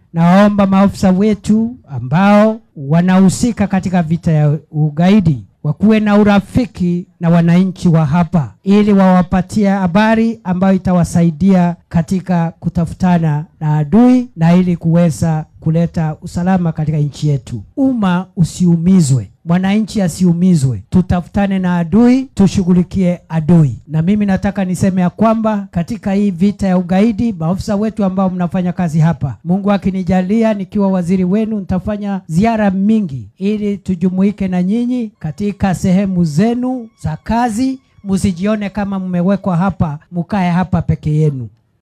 nawaomba maafisa wetu ambao wanahusika katika vita ya ugaidi wakuwe na urafiki na wananchi wa hapa ili wawapatie habari ambayo itawasaidia katika kutafutana na adui na ili kuweza kuleta usalama katika nchi yetu. Umma usiumizwe, mwananchi asiumizwe, tutafutane na adui, tushughulikie adui. Na mimi nataka niseme ya kwamba katika hii vita ya ugaidi, maafisa wetu ambao mnafanya kazi hapa, Mungu akinijalia, nikiwa waziri wenu, nitafanya ziara mingi ili tujumuike na nyinyi katika sehemu zenu za kazi. Msijione kama mmewekwa hapa mukae hapa peke yenu.